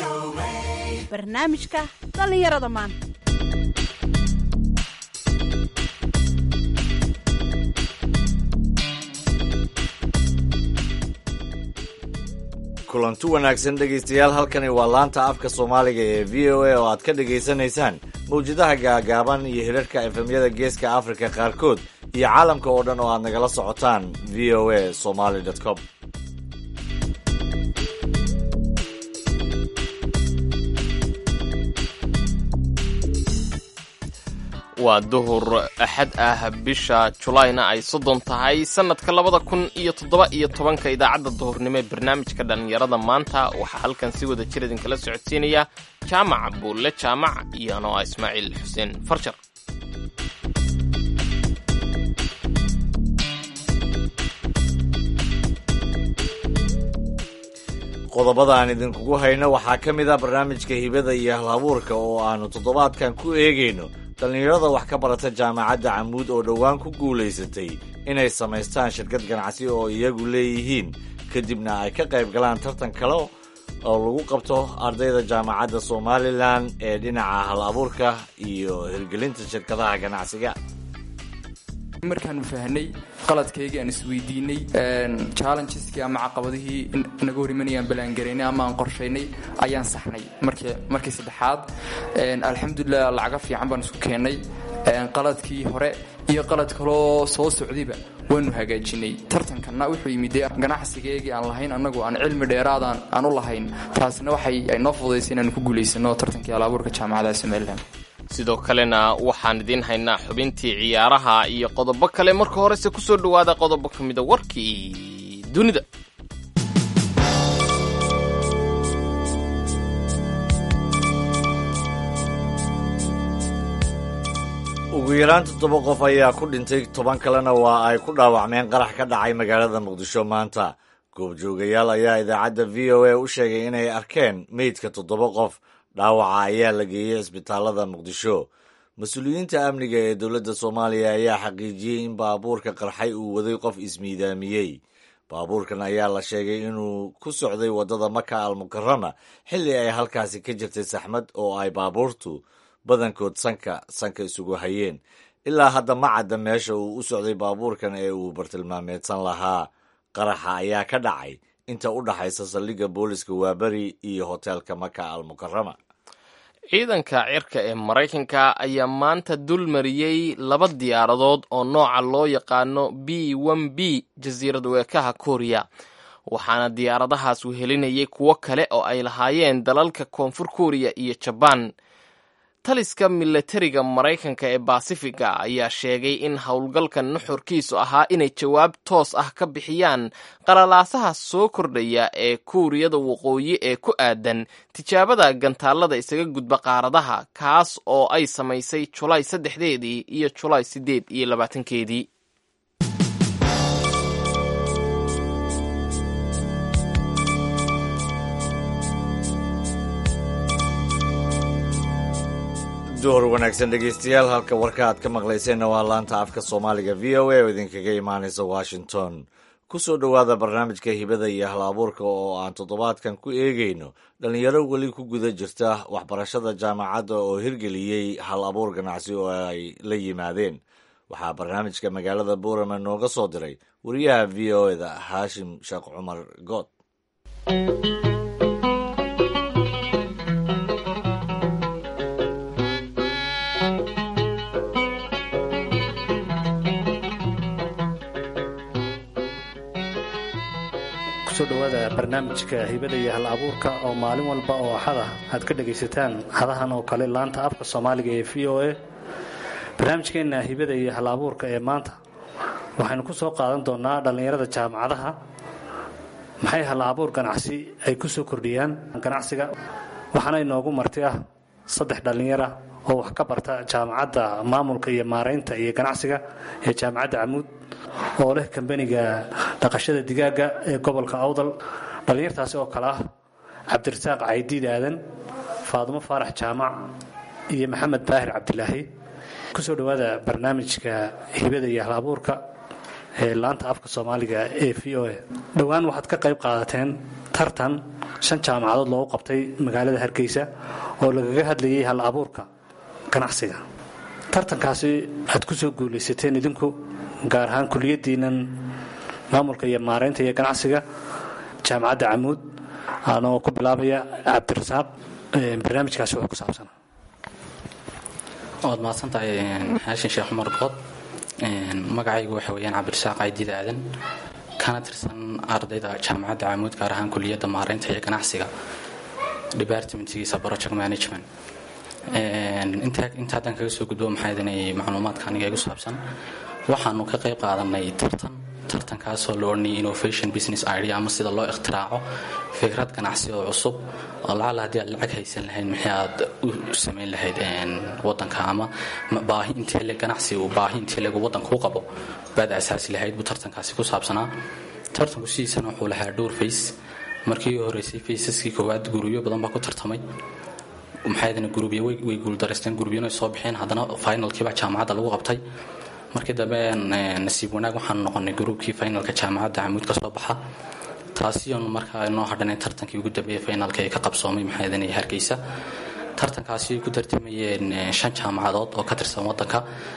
barnaamijka dhallinyarada maanta kulanti wanaagsan dhegaystayaal halkani waa laanta afka soomaaliga ee v o a oo aad ka dhegaysanaysaan mawjadaha gaagaaban iyo hirarka efemyada geeska afrika qaarkood iyo caalamka oo dhan oo aad nagala socotaan v o a somaly com waa duhur axad ah bisha julayna ay soddon tahay sannadka labada kun iyo toddoba iyo tobanka idaacadda duhurnimo ee barnaamijka dhallinyarada maanta waxaa halkan si wada jir idinkala socodsiinaya jaamac buulle jaamac iyo anoa ismaaciil xuseen farjar qodobada aan idinkugu hayno waxaa ka mid ah barnaamijka hibada iyo halabuurka oo aanu toddobaadkan ku eegayno dhallinyarada wax ka barata jaamacadda camuud oo dhowaan ku guulaysatay inay samaystaan shirkad ganacsi oo iyagu leeyihiin kadibna ay ka qayb galaan tartan kale oo lagu qabto ardayda jaamacadda somalilan ee dhinaca hal abuurka iyo hirgelinta shirkadaha ganacsiga markaanu fahnay qaladkaygii aan isweydiinay challengeski ama caqabadihii naga hor imanayaan balaangaraynay ama aan qorshaynay ayaan saxnay markii saddexaad alxamdulilah lacaga fiican baan isku keennay qaladkii hore iyo qalad kaloo soo socdayba waanu hagaajinay tartankanna wuxuu yimid ganacsigeegii aan lahayn annagu aan cilmi dheeraadaan aan u lahayn taasina waxay noo fududaysay inaanu ku guulaysano tartankii alaabuurka jaamacadaha somalilan sidoo kalena waxaan idiin haynaa xubintii ciyaaraha iyo qodobo kale marka horese ku soo dhowaada qodobo ka mida warkii dunida ugu yaraan toddoba qof ayaa ku dhintay toban kalena waa ay ku dhaawacmeen qarax ka dhacay magaalada muqdisho maanta goobjoogayaal ayaa idaacadda v o a u sheegay inay arkeen meydka toddoba qof dhaawaca ayaa la geeyey cisbitaalada muqdisho mas-uuliyiinta amniga ee dowladda soomaaliya ayaa xaqiijiyey in baabuurka qarxay uu waday qof ismiidaamiyey baabuurkan ayaa la sheegay inuu ku socday waddada maka almukarama xilli ay halkaasi ka jirtay saxmad oo ay baabuurtu badankood sanka sanka isugu hayeen ilaa hadda ma cadda meesha uu u socday baabuurkan ee uu bartilmaameedsan lahaa qaraxa ayaa ka dhacay inta u dhaxaysa saldhigga booliska waaberi iyo hoteelka maka almukarama ciidanka cirka ee maraykanka ayaa maanta dul mariyey laba diyaaradood oo nooca loo yaqaano b n b jasiirad weekaha kooriya waxaana diyaaradahaas wehelinayay kuwo kale oo ay lahaayeen dalalka koonfur kooriya iyo jabaan taliska milatariga maraykanka ee basifiga ayaa sheegay in howlgalkan nuxurkiisu ahaa inay jawaab toos ah ka bixiyaan qalalaasaha soo kordhaya ee kuuriyada waqooyi ee ku aadan tijaabada gantaalada isaga gudba qaaradaha kaas oo ay samaysay julaay saddexdeedii iyo julaay siddeed iyo labaatankeedii duhur wanaagsan dhegaystayaal halka warka aad ka maqlayseenna waa laanta afka soomaaliga v o a oo idinkaga imaanaysa washington ku soo dhowaada barnaamijka hibada iyo hal abuurka oo aan toddobaadkan ku eegayno dhallinyaro weli ku guda jirta waxbarashada jaamacadda oo hirgeliyey hal abuur ganacsi oo ay la yimaadeen waxaa barnaamijka magaalada buurama nooga soo diray wariyaha v o eda haashim sheekh cumar good kusoo dhowaada barnaamijka hibada iyo hal abuurka oo maalin walba oo axada aad ka dhagaysataan hadahan oo kale laanta afka soomaaliga ee v o a barnaamijkeenna hibada iyo hal abuurka ee maanta waxaynu ku soo qaadan doonaa dhallinyarada jaamacadaha maxay hal abuur ganacsi ay ku soo kordhiyaan ganacsiga waxaana inoogu marti ah saddex dhallinyara oo wax ka barta jaamacadda maamulka iyo maaraynta iyo ganacsiga ee jaamacadda camuud oo leh kambaniga dhaqashada digaaga ee gobolka awdal dhallinyartaasi oo kale ah cabdirasaaq caydiid aadan faadumo faarax jaamac iyo maxamed baahir cabdilaahi kusoo dhowaada barnaamijka hibada iyo hal abuurka ee laanta afka soomaaliga ee v o a dhowaan waxaad ka qayb qaadateen tartan shan jaamacadood loogu qabtay magaalada hargeysa oo lagaga hadlayay hal abuurka ganacsiga tartankaasi aad ku soo guulaysateen idinku gaar ahaan kuliyaddiinan maamulka iyo maareynta iyo ganacsiga jaamacadda camuud anoo ku bilaabaya cabdirasaaq barnaamijkaasi wuxuu ku saabsana waad mahadsantahay xaashin sheekh cumar bood magacaygu waxa weyaan cabdirasaaq aydid aadan kana tirsan ardayda jaamacadda camuud gaar ahaan kuliyadda maareynta iyo ganacsiga departmentgiisa project management inta haddaan kaga soo gudbo maxaa idinay macluumaadka aniga igu saabsan waxaanu ka qayb qaadanay tartan tartankaasoo la odhanayay innovation business idea ama sida loo ikhtiraaco fikrad ganacsi oo cusub oo lacala haddii aad lacag haysan lahayd maxay aad u samayn lahayd wadanka ama baahi intee le ganacsi uu baahi intee legu wadanka u qabo baad asaasi lahayd buu tartankaasi ku saabsanaa tartanku sidiisana wuxuu lahaa dhowr fays markii u horeysay faysaskii koowaad gurubyo badan baa ku tartamay maxaydana gurubyo way guuldaraysteen gurubyana soo bixeen haddana finalkiibaa jaamacadda lagu qabtay markii dambe nasiib wanaag waxaanu noqonay gruubkii finalka jaamacadda camuud ka soo baxa taasiyoon markaa inoo hadhanay tartankii ugu dambeeyey finalka ee ka qabsoomay maxaydana hargeysa tartankaasi ay ku tartamayeen shan jaamacadood oo ka tirsan wadanka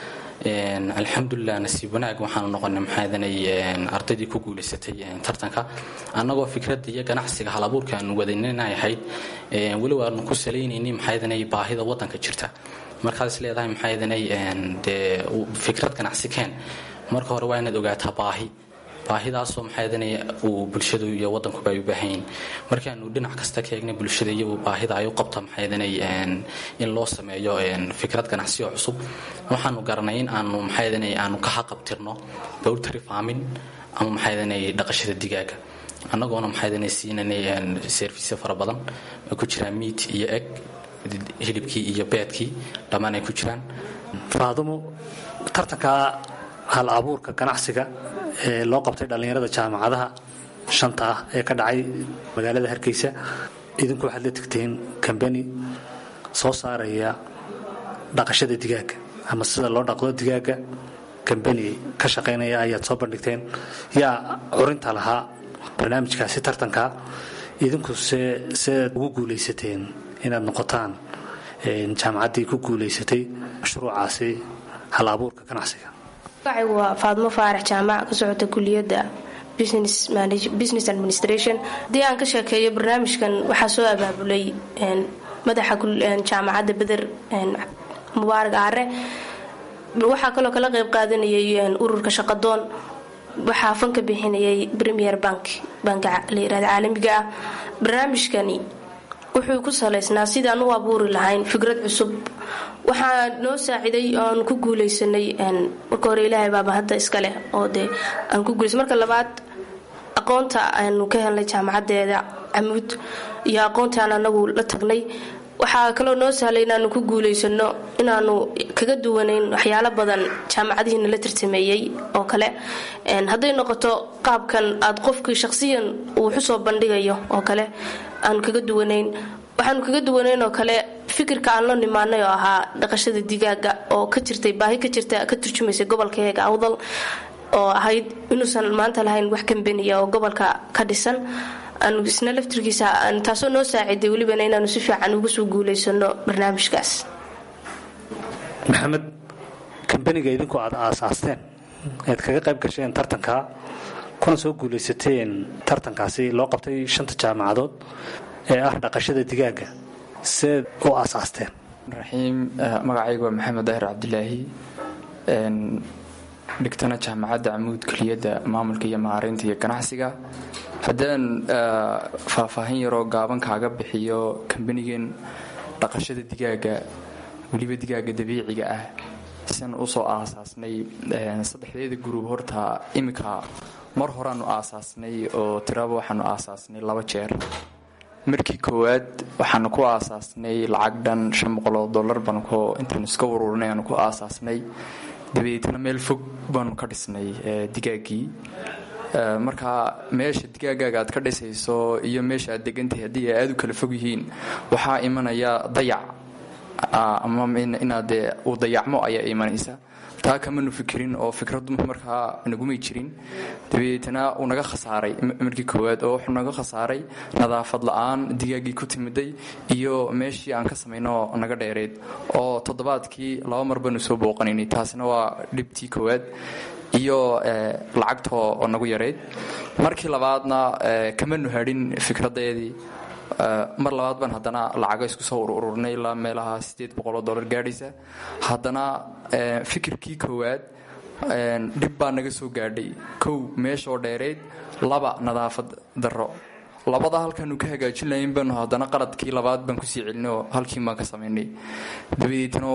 alxamdulilah nasiib wanaag waxaanu noqonay maxaadanay ardaydii ku guulaysatay tartanka annagoo fikradda iyo ganacsiga hal abuurka aanu wadaninay ahayd weliba aanu ku salaynayni maxaadanay baahida wadanka jirta markaad is leedahay maxaadanay dee fikrad ganacsi keen marka hore waa inaad ogaataa baahi baahidaasoo maxaadanay uu bulshadu iyo wadankuba ay u baahanyiin markaanu dhinac kasta ka eegnay bulshada iyo baahida ay u qabta maxaadanay in loo sameeyo fikrad ganacsi oo cusub waxaanu garanay in aanu maxaadanay aanu ka haqabtirno bowltary farming ama maxaadanay dhaqashada digaaga annagoona maxaadanay siinanay servisyo fara badan ay ku jiraan miit iyo eg hilibkii iyo beedkii dhammaan ay ku jiraan faadumo tartanka hal abuurka ganacsiga ee loo qabtay dhallinyarada jaamacadaha shanta ah ee ka dhacay magaalada hargeysa idinku waxaad la tegteen kambani soo saaraya dhaqashada digaaga ama sida loo dhaqdo digaaga kambani ka shaqaynaya ayaad soo bandhigteen yaa curinta lahaa barnaamijkaasi tartanka idinku se seed ugu guulaysateen inaad noqotaan jaamacaddii ku guulaysatay mashruucaasi hal abuurka ganacsiga magacaygu waa faadmo faarax jaamac ka socota kuliyadda business administration haddii aan ka sheekeeyo barnaamijkan waxaa soo abaabulay madaxa jaamacadda beder mubaarak aare waxaa kaloo kala qeyb qaadanayay ururka shaqadoon waxaa fanka bixinayay premier bank banka la yirahda caalamiga ah barnaamijkani wuxuu ku salaysnaa sidaan u abuuri lahayn fikrad cusub waxaa noo saaciday oaan ku guuleysanay marka hore ilaahay baaba hadda iska leh oo dee aan ku guulaysa marka labaad aqoonta aanu ka helnay jaamacadeeda camuud iyo aqoontaan anagu la tagnay waxaa kaloo noo sahlay inaanu ku guulaysano inaanu kaga duwanayn waxyaalo badan jaamacadihiina la tartameeyey oo kale hadday noqoto qaabkan aad qofkii shaqsiyan uu xusoo bandhigayo oo kale aanu kaga duwanayn waxaanu kaga duwanayn oo kale fikirka aan la nimaanay oo ahaa dhaqashada digaaga oo ka jirtay baahi ka jirta ka turjumaysay gobolkaeega awdal oo ahayd inuusan maanta lahayn wax kambeniya oo gobolka ka dhisan aanu isna laftirkiisa taasoo noo saaciday welibana inaanu si fiican uga soo guulaysano barnaamijkaas maxamed kambeniga idinku aad aasaasteen ead kaga qayb gasheen tartanka kuna soo guulaysateen tartankaasi loo qabtay shanta jaamacadood ee ah dhaqashada digaaga seed u aasaasteen raxiim magacaygu waa maxamed daahir cabdilaahi dhigtana jaamacadda camuud keliyadda maamulka iyo maareynta iyo ganacsiga haddaan faahfaahin yaroo gaaban kaaga bixiyo kambanigan dhaqashada digaaga weliba digaaga dabiiciga ah sian usoo aasaasnay saddexdeeda guruub horta iminka mar horaanu aasaasnay oo tiraba waxaanu aasaasnay laba jeer markii koowaad waxaanu ku aasaasnay lacag dhan shan boqoloo dollar baanu intaanu iska waruurinay aanu ku aasaasnay dabadeetna meel fog baanu ka dhisnay digaaggii marka meesha digaagaaga aad ka dhisayso iyo meesha aad degantahay haddii ay aada u kala fog yihiin waxaa imanaya dayac ama inaad uu dayacmo ayaa imanaysa taa kamanu fikirin oo fikradu markaa nagumay jirin dabeetana uu naga khasaaray markii koowaad oo wuxuu naga khasaaray nadaafad la-aan digaagii ku timiday iyo meeshii aan ka samayno naga dheereed oo toddobaadkii laba mar baanu soo booqanaynay taasina waa dhibtii koowaad iyo lacagtoo oo nagu yareyd markii labaadna kamanu hadhin fikradeedii mar labaad baan haddana lacago isku soo ururnay ilaa meelaha sideed boqoloo dollar gaadhaysa haddana fikirkii koowaad dhib baa naga soo gaadhay kow meeshoo dheerayd laba nadaafad darro labada halkaanu ka hagaajin lahayn baanu haddana qaladkii labaad baan kusii celinay oo halkiin baan ka samaynay dabadeetna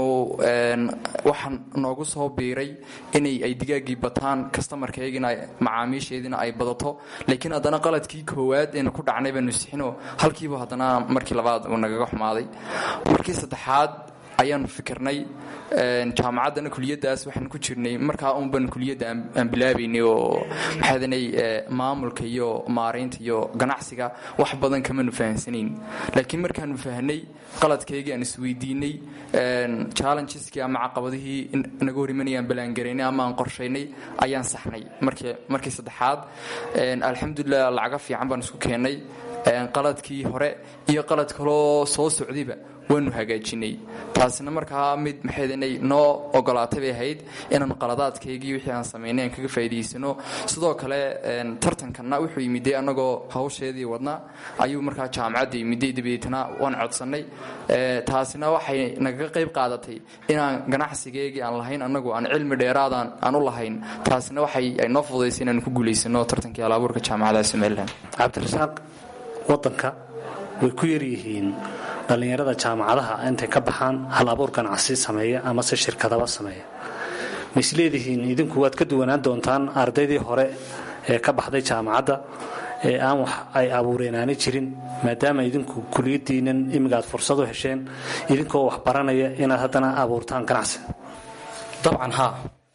waxaan noogu soo biiray inay ay digaagii bataan kastamarkaygina macaamiisheediina ay badato laakiin haddana qaladkii koowaad eena ku dhacnay baanu sixinoo halkiiba haddana markii labaad uu nagaga xumaaday markii saddexaad ayaanu fikirnay jaamacaddana kuliyadaas waxaan ku jirnay markaa unban kuliyadda aan bilaabaynay oo maxaadanay maamulka iyo maaraynta iyo ganacsiga wax badan kamanu fahansanayn laakiin markaanu fahnay qaladkaygii aan isweydiinay challengeski ama caqabadihii naga horimanayaan balaangaraynay ama aan qorshaynay ayaan saxnay markii saddexaad alxamdulilah lacaga fiican baan isku keennay qaladkii hore iyo qalad kaloo soo socdayba waanu hagaajinay taasina markaa mid maxaydanay noo ogolaatay bay ahayd inaan qaladaadkaygii wixii aan samaynay aan kaga faa'idaysano sidoo kale tartankanna wuxuu yimiday annagoo hawsheedii wadna ayuu markaa jaamacadda yimiday dabeetana waan codsannay taasina waxay nagaga qayb qaadatay inaan ganacsigeygii aan lahayn annagu aan cilmi dheeraadaan aan u lahayn taasina waxay noo fududaysay inaan ku guulaysano tartankii alaabuurka jaamacadaha somalilan cabdirasaaq wadanka way ku yaryihiin dhallinyarada jaamacadaha intay ka baxaan hal abuur ganacsi sameeya amase shirkadaba sameeya ma isleedihiin idinku waad ka duwanaan doontaan ardaydii hore ee ka baxday jaamacadda ee aan wax ay abuureenaani jirin maadaama idinku kuliyadiinan imiga aad fursad u hesheen idinkoo wax baranaya inaad haddana abuurtaan ganacsi dabcan haa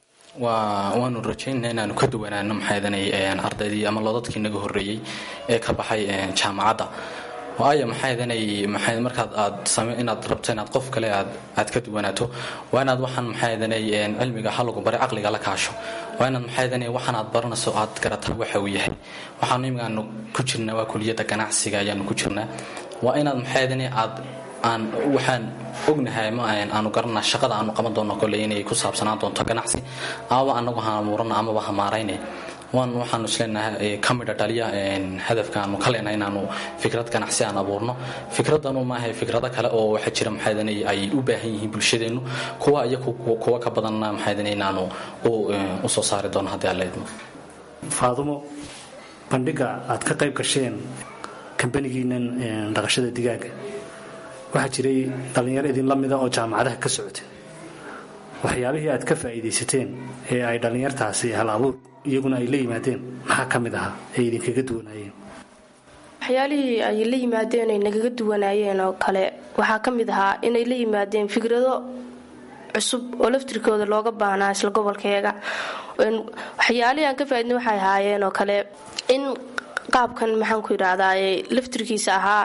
waanu rajaynana inaanu ka duwanaano maxaydanay ardaydii ama lodadkii naga horreeyey ee ka baxay jaamacadda waayo maxaydanay maxay markaad aad same inaad rabto inaad qof kale aad aad ka duwanaato waa inaad waxaan maxaydanay cilmiga halagu bari caqliga la kaasho waa inaad maxaydanay waxaan aad baranayso aad garataa waxa uu yahay waxaanu imigaanu ku jirnaa waa kuliyadda ganacsiga ayaanu ku jirnaa waa inaad maxaydanay aad aan waxaan ognahay ma aanu garanaa shaqada aanu qaban doono kole inay ku saabsanaan doonto ganacsi amaba anagu ha abuurana amaba ha maarayne waan waxaanu isleenahay ka midha dhaliya hadafka aanu ka leenahay inaanu fikrad ganacsi aan abuurno fikradanu maahay fikrado kale oo waxaa jira maxaydana ay u baahan yihiin bulshadeennu kuwa iyo kuwa ka badanna maxaydana inaanu u soo saari doono haddii aan leedmo faadumo bandhiga aad ka qayb gasheen kambanigiinan dhaqashada digaaga waxaa jiray dhallinyaro idinla mida oo jaamacadaha ka socota waxyaabihii aad ka faa'iidaysateen ee ay dhallinyartaasi hal abuur iyaguna ay la yimaadeen maxaa ka mid ahaa ay idinkaga duwanaayeen waxyaalihii ay la yimaadeen ay nagaga duwanaayeen oo kale waxaa ka mid ahaa inay la yimaadeen fikrado cusub oo laftirkooda looga baahnaa isla gobolkeega waxyaalihii aan ka faaidna waxay ahaayeen oo kale in qaabkan maxaan ku yidhaahdaa laftirkiisa ahaa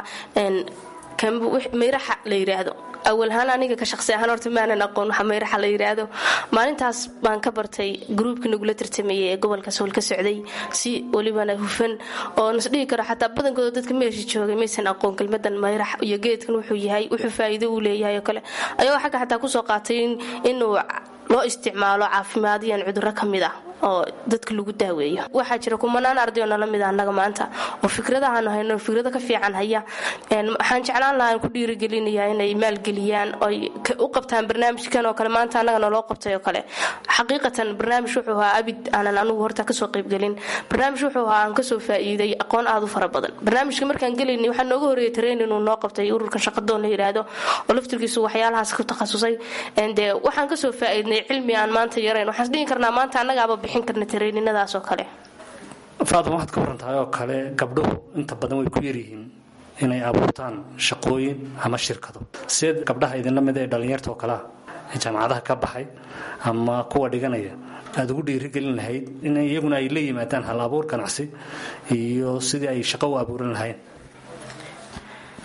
mayraxa la yidhaahdo awalhaan aniga ka shaqsi ahaan horta maanan aqoon waxa mayraxa la yidhaahdo maalintaas baan ka bartay gruubka nagula tartamayay ee gobolka sool ka socday si welibana hufan oo nasdhihi karo xataa badankooda dadka meesha joogay maysan aqoon kelmadan mayrax iyo geedkan wuxuu yahay wuxuu faa'iido uu leeyahay oo kale ayagoo xagga xataa kusoo qaatay inuu loo isticmaalo caafimaadiyan cudurro ka mid ah oo dadka lagu daaweeyo waxaa jira kumanaan arday oo nala mid a annaga maanta oo fikradahaanu hayno fikrado ka fiican haya waxaan jeclaan lahaa ku dhiirigelinayaa inay maalgeliyaan oy u qabtaan barnaamijkan oo kale maanta annaga naloo qabtay oo kale xaqiiqatan barnaamij wuxuu ahaa abid aanan anugu horta kasoo qaybgelin barnaamij wuxuu ahaa aan kasoo faa'iiday aqoon aad u fara badan barnaamijka markaan gelaynay waxaa nooga horreeyay tareen inuu noo qabtay ururkan shaqadoon la yidhaahdo oo laftirkiisu waxyaalahaas ku takhasusay dee waxaan kasoo faa'iidnay cilmi aan maanta yarayn waxaan isdhihi karnaa maanta annagaaba bixin karna tareeninadaas oo kale faadam waxaad ka warantahay oo kale gabdhuhu inta badan way ku yaryihiin inay abuurtaan shaqooyin ama shirkado sideed gabdhaha idinla mid ee dhallinyarta oo kalea ee jaamacadaha ka baxay ama kuwa dhiganaya aada ugu dhiirigelin lahayd in iyaguna ay la yimaadaan hal abuur ganacsi iyo sidii ay shaqo u abuuran lahayn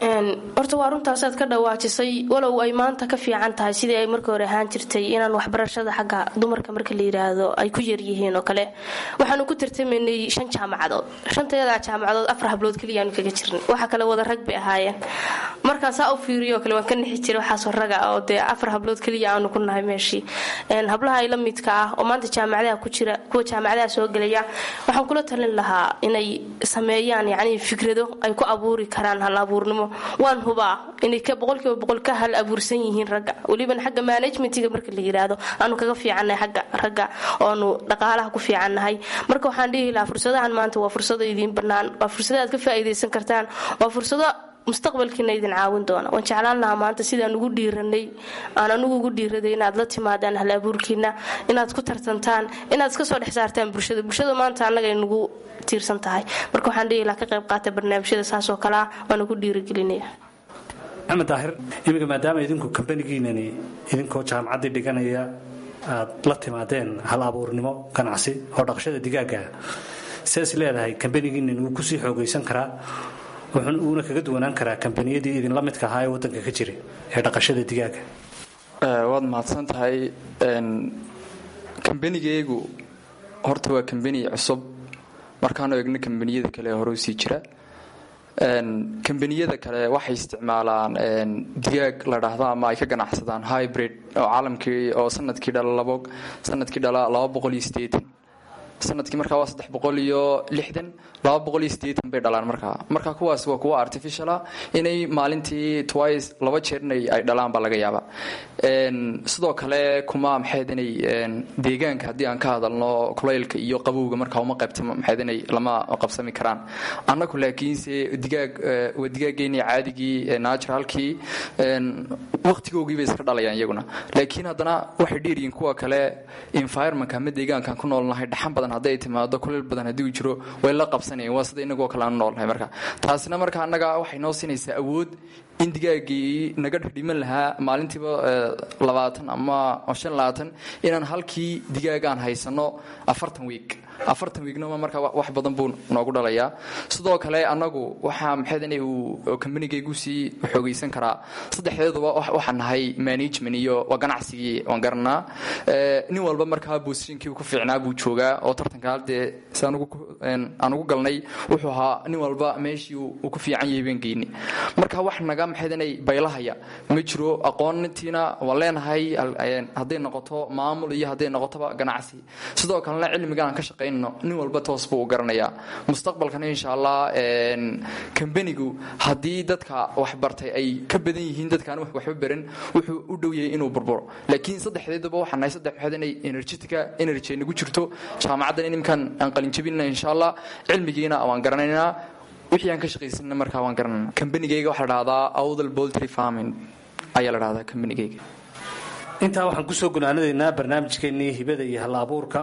horta waa runtaasaad ka dhawaajisay walow ay maanta ka fiican tahay sidii ay markii hore ahaan jirtay inaan waxbarashada xagga dumarka marka la yiraahdo ay ku yaryihiin oo kale waxaanu ku tartamaynay shan jaamacadood shantayadaa jaamacadood afar hablood keliyaanu kaga jirnay waxa kale wada rag bay ahaayeen markaan saa u fiiriyo kale waan ka nixi jiray waxaasoo raga oo dee afar hablood keliya aanu ku nahay meeshii hablaha ay la midka ah oo maanta jaamacadaha ku jira kuwa jaamacadaha soo gelaya waxaan kula talin lahaa inay sameeyaan yacni fikrado ay ku abuuri karaan hal abuurnimo waan hubaa inay ka boqolkiiba boqol ka hal abuursan yihiin ragga weliban xagga managementiga marka la yiraahdo aanu kaga fiicannahay xagga ragga oonu dhaqaalaha ku fiicannahay marka waxaan dhihi lahaa fursadahan maanta waa fursado idiin bannaan waa fursado aad ka faa'iidaysan kartaan waa fursado mustaqbalkiina idin caawin doona waan jeclaan lahaa maanta sidaan ugu dhiiranay aan anugu ugu dhiiraday inaad la timaadaan hal abuurkiina inaad ku tartantaan inaad iska soo dhex saartaan bulshada bulshada maanta annaga ay nagu tiirsan tahay marka waxaan dhihi lahaa ka qayb qaata barnaamijyada saas oo kale ah waana ku dhiirigelinaya maxamed daahir iminka maadaama idinku kambanigiinani idinkoo jaamacaddii dhiganaya aad la timaadeen hal abuurnimo ganacsi oo dhaqashada digaaga sidaas leedahay kambanigiinan wuu kusii xoogaysan karaa wuuna kaga duwanaan karaa kambaniyadii idinla midka ahaa ee wadanka ka jira ee dhaqashada digaaga waad mahadsan tahay kambanigaygu horta waa kambani cusub markaanu egno kambaniyada kale ee hore usii jira kambaniyada kale waxay isticmaalaan digaag la dhahdo ama ay ka ganacsadaan hybrid oo caalamkii oo sanadkii dhala sanadkii dhala laba boqol iyo sideetan sanadkii markaa waa saddex boqol iyo lixdan laba boqol iyo sideetan bay dhalaan markaa marka kuwaas waa kuwa artificiala inay maalintii twice laba jeer inay ay dhalaan baa laga yaaba sidoo kale kuma maxayd inay deegaanka haddii aan ka hadalno kulaylka iyo qabowga markaa uma qaybta maxayd inay lama qabsami karaan annagu laakiinse digaag waa digaageeni caadigii naturalkii waqtigoogii bay iska dhalayaan iyaguna laakiin haddana waxay dheeryihiin kuwa kale environmentka ama deegaankaan ku noolnahay dhaxan badan hadday timaado kuleel badan haddii uu jiro way la qabsanayeen waa sida inagoo kale aanu noolnahay marka taasina marka annaga waxay noo siinaysaa awood in digaagii naga dhiman lahaa maalintiiba labaatan ama shan labaatan inaan halkii digaagaan haysano afartan wiig afartan wiignoma marka wax badan buu noogu dhalayaa sidoo kale annagu waxaa maxaydana uu kambanigaygu sii xoogaysan karaa saddexdeeduba waxaan nahay management iyo waa ganacsigii waan garanaa nin walba markaa boosishinkii ku fiicnaa buu joogaa oo tartanka haddee si aan ugu galnay wuxuu ahaa nin walba meeshii uu ku fiican yahay baan geyni marka wax naga maxaydanay baylahaya ma jiro aqoontiina waan leenahay hadday noqoto maamul iyo hadday noqotoba ganacsi sidoo kalena cilmigaan ka shaqey nin walba toos buu u garanayaa mustaqbalkana insha allah kambanigu haddii dadka waxbartay ay ka badan yihiin dadkaan waxba baran wuxuu u dhow yahay inuu burburo laakiin saddexdeedaba waxaa nahay saddex waxaad inay energetica energy ay nagu jirto jaamacaddan inimkan aan qalinjabinna insha allah cilmigiina waan garanaynaa wixii aan ka shaqaysanna markaa waan garanayna kambanigayga waxaa la dhahdaa awdal boltry farming ayaa la dhahdaa kambanigayga intaa waxaan kusoo gunaanadaynaa barnaamijkeennii hibada iyo hal abuurka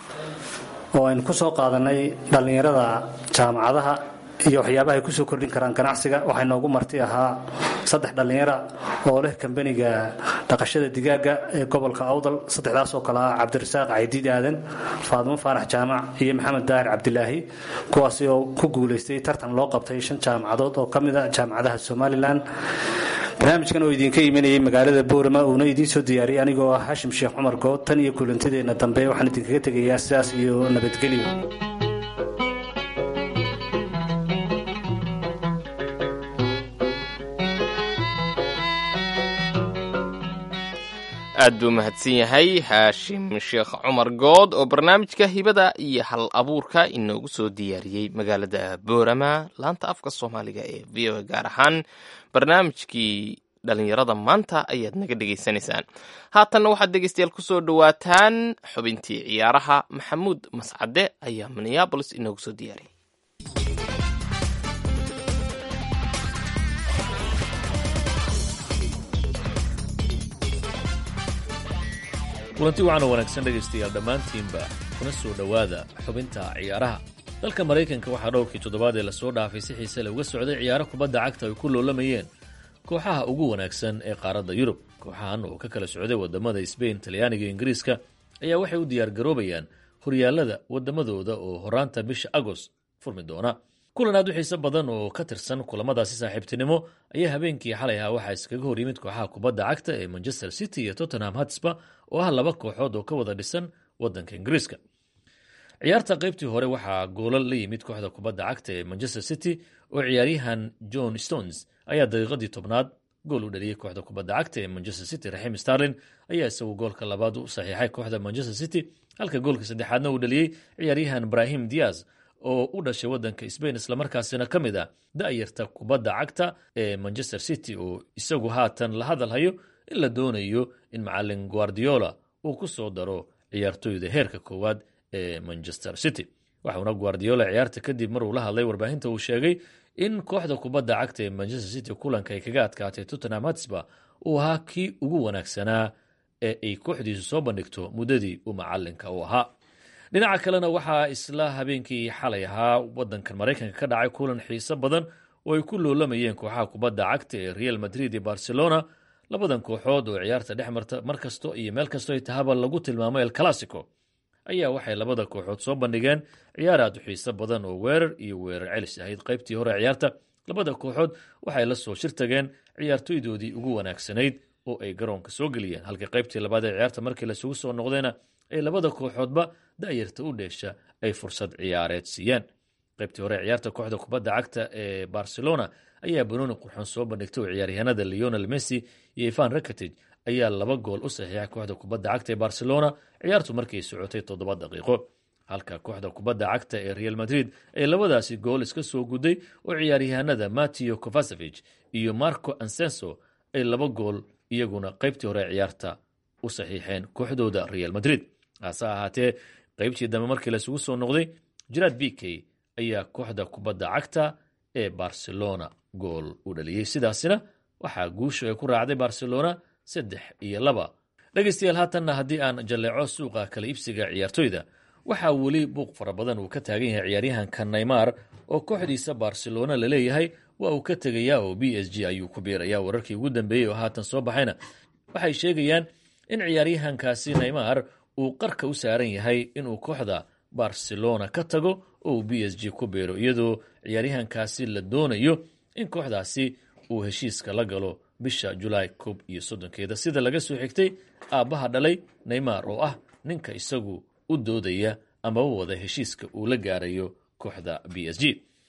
oo aynu ku soo qaadanay dhallinyarada jaamacadaha iyo waxyaabaha ay kusoo kordhin karaan ganacsiga waxaa noogu marti ahaa saddex dhallinyara oo leh kambaniga dhaqashada digaaga ee gobolka awdal saddexdaas oo kale ah cabdirasaaq caydiid aadan faadimo faarax jaamac iyo maxamed daahir cabdilaahi kuwaasi oo ku guulaystay tartan loo qabtay shan jaamacadood oo ka mid a jaamacadaha somalilan barnaamijkan oo idinka imanayay magaalada boorama uuna idiin soo diyaariyay anigoo ah hashim sheekh cumar good tan iyo kulantideenna dambe waxaan idinkaga tegayaa sidaas iyo nabadgelyo aad buu mahadsan yahay haashim sheekh cumar good oo barnaamijka hibada iyo hal abuurka inoogu soo diyaariyey magaalada boorama laanta afka soomaaliga ee v o a gaar ahaan barnaamijkii dhalinyarada maanta ayaad naga dhegaysanaysaan haatanna waxaad dhegeystayaal kusoo dhowaataan xubintii ciyaaraha maxamuud mascade ayaa minneabolis inoogu soo diyaariyay kulanti waxaana wanaagsan dhegaystayaal dhammaantiinba kuna soo dhowaada xubinta ciyaaraha dalka maraykanka waxaa dhowrkii toddobaad ee lasoo dhaafay si xiise leh uga socday ciyaaro kubadda cagta ay ku loolamayeen kooxaha ugu wanaagsan ee qaaradda yurub kooxahan oo ka kala socday wadamada sbain talyaaniga iyo ingiriiska ayaa waxay u diyaargaroobayaan horyaalada wadamadooda oo horaanta bisha agost furmi doona kulan aad u xiiso badan oo ka tirsan kulamadaasi saaxiibtinimo ayaa habeenkii xalay ahaa waxaa iskaga hor yimid kooxaha kubadda cagta ee manchester city iyo tottenham hatsba oo ah laba kooxood oo ka wada dhisan waddanka ingiriiska ciyaarta qaybtii hore waxaa goolal la yimid kooxda kubadda cagta ee manchester city oo ciyaaryahan john stones ayaa daqiiqadii tobnaad gool u dhaliyey kooxda kubadda cagta ee manchester city raxim starlin ayaa isagu goolka labaad u saxiixay kooxda manchester city halka goolka saddexaadna uu dhaliyey ciyaaryahan brahim diaz oo u dhashay waddanka sbain islamarkaasina ka mid ah da'yarta kubadda cagta ee manchester city oo isagu haatan la hadalhayo in la doonayo in macalin guardiola uu ku soo daro ciyaartoyda heerka koowaad ee manchester city waxauna guardiola ciyaarta kadib maruu la hadlay warbaahinta uu sheegay in kooxda kubadda cagta ee manchester city kulanka ay kaga adkaatay tottenham hatsba uu ahaa kii ugu wanaagsanaa ee ay kooxdiisu soo bandhigto muddadii uu macalinka u ahaa dhinaca kalena waxaa isla habeenkii xalay ahaa wadankan maraykanka ka dhacay kulan xiiso badan oo ay ku loolamayeen kooxaha kubadda cagta ee real madrid iyo barcelona labadan kooxood oo ciyaarta dhex marta mar kasto iyo meel kasto ay tahaba lagu tilmaamo el classico ayaa waxay labada kooxood soo bandhigeen ciyaar aad u xiiso badan oo weerar iyo weerar celis ahayd qaybtii hore ciyaarta labada kooxood waxay la soo shir tageen ciyaartoydoodii ugu wanaagsanayd oo ay garoonka soo geliyeen halka qaybtii labaad ee ciyaarta markii lasugu soo noqdeena ay labada kooxoodba da'yarta u dheesha ay fursad ciyaareed siiyeen qaybtii hore ciyaarta kooxda kubadda cagta ee barcelona ayaa banooni qurxoon soo bandhigtay oo ciyaaryahanada leonel messi iyo ivan rakatij ayaa laba gool u saxiixay kooxda kubadda cagta ee barcelona ciyaartu markay socotay toddoba daqiiqo halka kooxda kubadda cagta ee real madrid ay labadaasi gool iska soo guday oo ciyaaryahanada mateo kovasevich iyo marco ansenso ay laba gool iyaguna qaybtii hore ciyaarta u saxiixeen kooxdooda real madrid hase ahaatee qaybtii dambe markii lasugu soo noqday jiraad bk ayaa kooxda kubadda cagta ee barcelona gool u dhaliyey sidaasina waxaa guusha ay ku raacday barcelona saddex iyo laba dhegaystayaal haatanna haddii aan jalleeco suuqa kala iibsiga ciyaartoyda waxaa weli buuq fara badan uu ka taagan yahay ciyaaryahanka neymar oo kooxdiisa barcelona la leeyahay waa uu ka tegayaa oo b s g ayuu ku biirayaa wararkii ugu dambeeyey oo haatan soo baxayna waxay sheegayaan in ciyaaryahankaasi neymar uu qarka u saaran yahay inuu kooxda barcelona ka tago oo uu b s g ku biiro iyadoo ciyaaryahankaasi la doonayo in kooxdaasi uu heshiiska la galo bisha julaay koob iyo soddonkeeda sida laga soo xigtay aabbaha dhalay neymar oo ah ninka isagu u doodaya amaba wada heshiiska uu la gaarayo kooxda b s g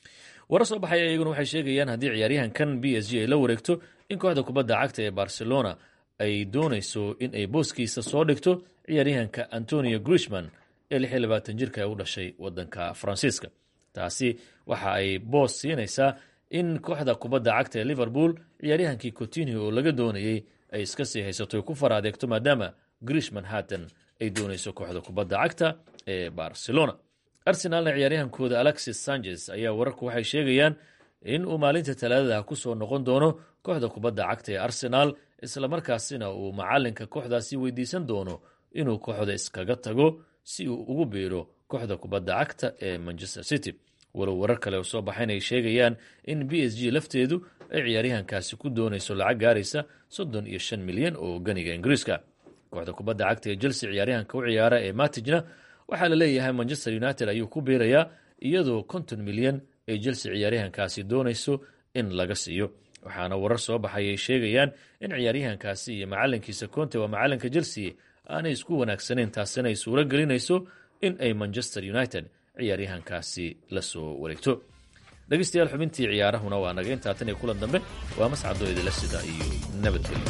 warar soo baxaya iyaguna waxay sheegayaan haddii ciyaaryahankan b s g ay la wareegto in kooxda kubadda cagta ee barcelona ay doonayso in ay booskiisa soo dhigto ciyaaryahanka antonio grishman ee lix iyo labaatan jirka ee u dhashay waddanka faransiiska taasi waxa ay boos siinaysaa in kooxda kubadda cagta ee liverpool ciyaaryahankii cotinio oo laga doonayey ay iska sii haysato ku far adeegto maadaama grishman haatan ay doonayso kooxda kubadda cagta ee barcelona arsenalna ciyaaryahankooda alexis sanchez ayaa wararku waxay sheegayaan in uu maalinta talaadada ku soo noqon doono kooxda kubadda cagta ee arsenal islamarkaasina uu macalinka kooxdaasi weydiisan doono inuu kooxda iskaga tago si uu ugu biiro kooxda kubadda cagta ee manchester city walow warar kale oo soo baxayn ay sheegayaan in b s g lafteedu ay ciyaaryahankaasi ku doonayso lacag gaaraysa soddon iyo shan milyan oo ganiga ingiriiska kooxda kubadda cagta ee chelsea ciyaaryahanka u ciyaara ee matijna waxaa la leeyahay manchester united ayuu ku biirayaa iyadoo konton milyan ay chelsea ciyaaryahankaasi doonayso in laga siiyo waxaana warar soo baxay ay sheegayaan in ciyaaryahankaasi iyo macalinkiisa conte waa macalinka chelsea aanay isku wanaagsanayn taasina ay suuro gelinayso in ay manchester united ciyaaryahankaasi la soo wareegto dhegeystayaal xubintii ciyaarahuna waa naga intaa tan iyo kulan dambe waa mascadoo idila sida iyo nabadgelyo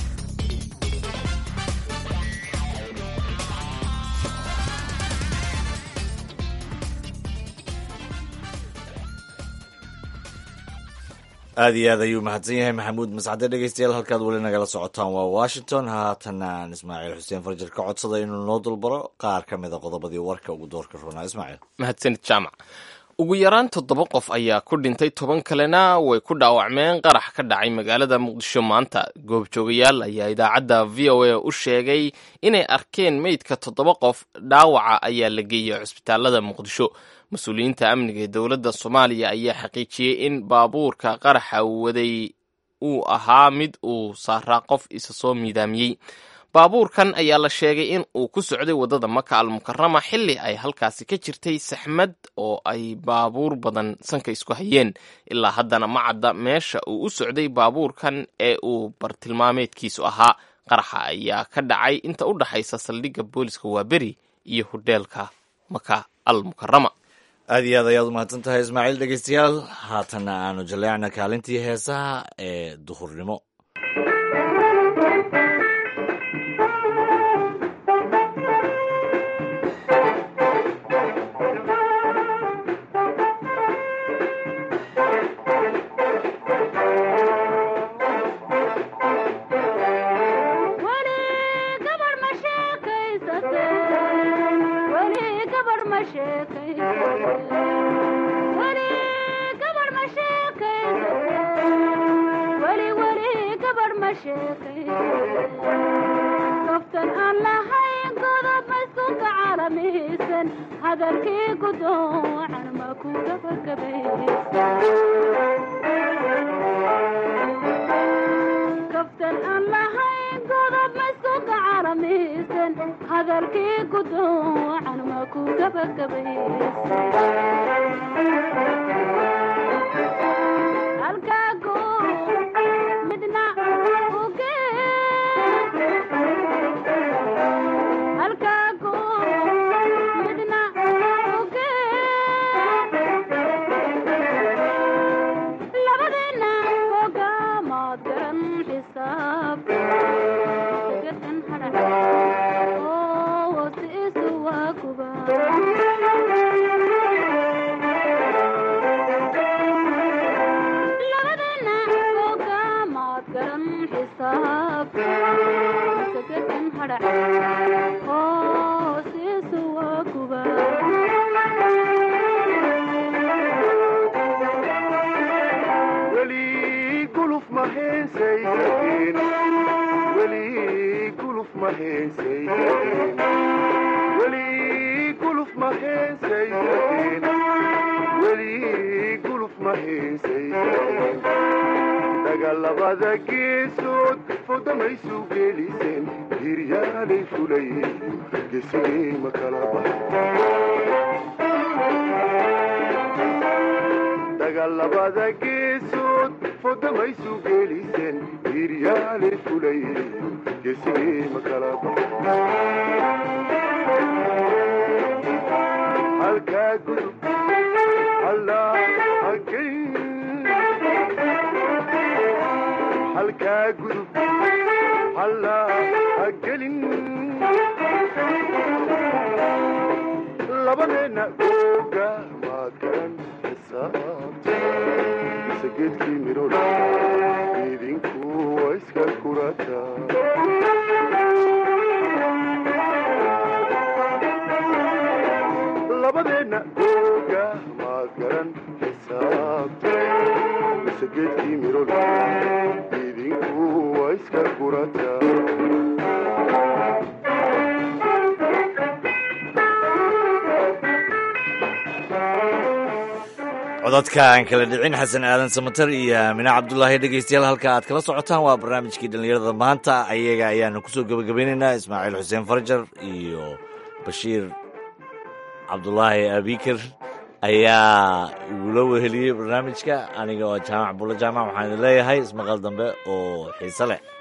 aad iyo aad ayuu mahadsan yahay maxamuud mascade dhegeystayaal halkaad weli nagala socotaan waa washington haatan aan ismaaciil xuseen farjar ka codsada inuu noo dulbaro qaar ka mida qodobadii warka ugu doorka roonaa ismaaciil mahadsanid jaamac ugu yaraan toddoba qof ayaa ku dhintay toban kalena way ku dhaawacmeen qarax ka dhacay magaalada muqdisho maanta goobjoogayaal ayaa idaacadda v o a u sheegay inay arkeen meydka toddoba qof dhaawaca ayaa la geeyey cusbitaalada muqdisho mas-uuliyiinta amniga ee dowladda soomaaliya ayaa xaqiijiyey in baabuurka qaraxa waday uu ahaa mid uu saaraa qof isa soo miidaamiyey baabuurkan ayaa la sheegay in uu ku socday waddada maka almukarama xilli ay halkaasi ka jirtay saxmad oo ay baabuur badan sanka isku hayeen ilaa haddana ma cadda meesha uu u socday baabuurkan ee uu bartilmaameedkiisu ahaa qaraxa ayaa ka dhacay inta u dhaxaysa saldhigga booliska waaberi iyo hodheelka maka almukarama aad iyo aad ayaad umahadsan tahay ismaaciil dhegeystayaal haatanna aanu jaleecna kaalintii heesaha ee duhurnimo kaftan aan lahayn godob maskunka caalamihiisan hadalkii gudoocan ma ku gabagabakaftan aan lahayn godob maskunka caalamihiisan hadalkii gudoocan ma ku gabagabaysa midna dagaalabada geesood fodamaysu geliseen hiryaalay fulayeen gesigii ma kala dagaalabada geesood fodamaysu geliseen hiryaalay fulayeen gesigii ma kala halkaa gudub allaa hageyn halkaa gudub hallaa ha gelin labadeenna googa maad garan xisaabta mise geedkii midhodha idinku waa iska kurata labadeenna googa maad garan xisaabta mise geedkii midhodha idinku waa iska kurata codadka aan kala dhicin xasan aadan samatar iyo aamine cabdulaahi dhegeystayaal halka aad kala socotaan waa barnaamijkii dhallinyarada maanta ayaga ayaanu kusoo gebagabeynaynaa ismaaciil xuseen farjar iyo bashiir cabdulaahi abikir ayaa igula weheliyey barnaamijka aniga oo jaamac bulla jaamac waxaan idin leeyahay ismaqal dambe oo xiise leh